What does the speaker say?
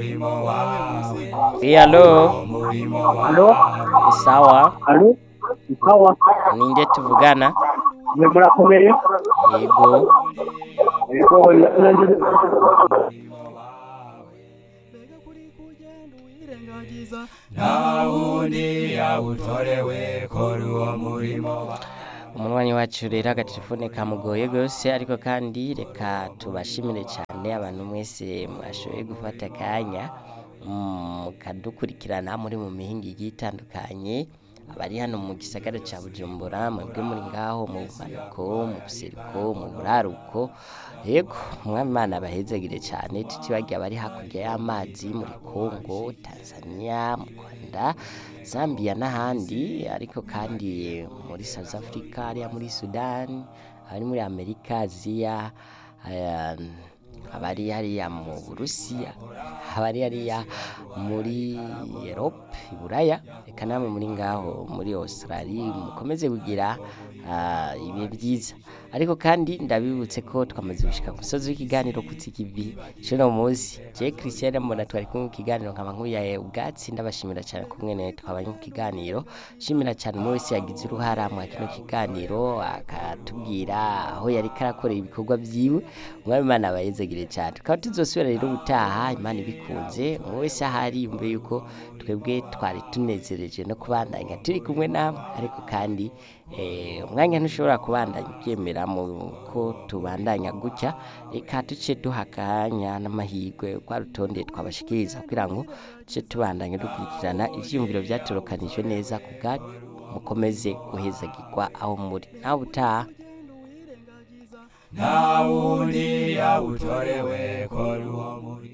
Eh, alo Alo, sawa alo, sawa, ninde tuvugana mwe murakomeye? yego Yego, nanjye ntawundi yawutorewe kora uwo murimo umunwanyi wacu rero agatelefone kamugoye rwose ariko kandi reka tubashimire cyane abantu mwese mwashoboye gufata akanya mm, mukadukurikirana muri mu mihinga igiye itandukanye abari hano mu gisagara cya bujumbura mwebwe muri ngaho mu bumanuko mu buseruko mu buraruko yego umwami imana abahezagire cyane tutibagiye abari hakurya y'amazi muri kongo tanzania mu rwanda zambia n'ahandi ariko kandi muri south africa hariya muri sudan abari muri amerika aziya aya, abari hariya mu burusiya abari hariya muri erope iburaya reka namwe muri ngaho muri australia mukomeze kugira ah, ibihe byiza ariko kandi ndabibutse ko twamaze gushika ku musozi w'ikiganiro kutsikivi cuno munsi je christian mbona twari kumwe mu kiganiro nkaba nkuyaye ubwatsi ndabashimira cyane kumwe ne twabanye mu kiganiro shimira cyane umwe wese yagize uruhara mu kino kiganiro akatubwira aho yari karakorera ibikorwa byiwe umwami imana abayezagire cyane tukaba tuzosubira rero ubutaha imana ibikunze umwe wese ahari yumve yuko twebwe twari tunezereje no kubandanya turi kumwe namwe ariko kandi eh, umwanya ntushobora kubandanya ubyemera mu ko tubandanya gutya reka duce duha akanya n'amahirwe kwa rutonde twabashikiriza kugira ngo duce tubandanya dukurikirana ivyiyumviro byatorokanijwe neza ku bwacu mukomeze guhezagirwa aho muri nawe utaha ntawundi yawutorewe kora uwo murimo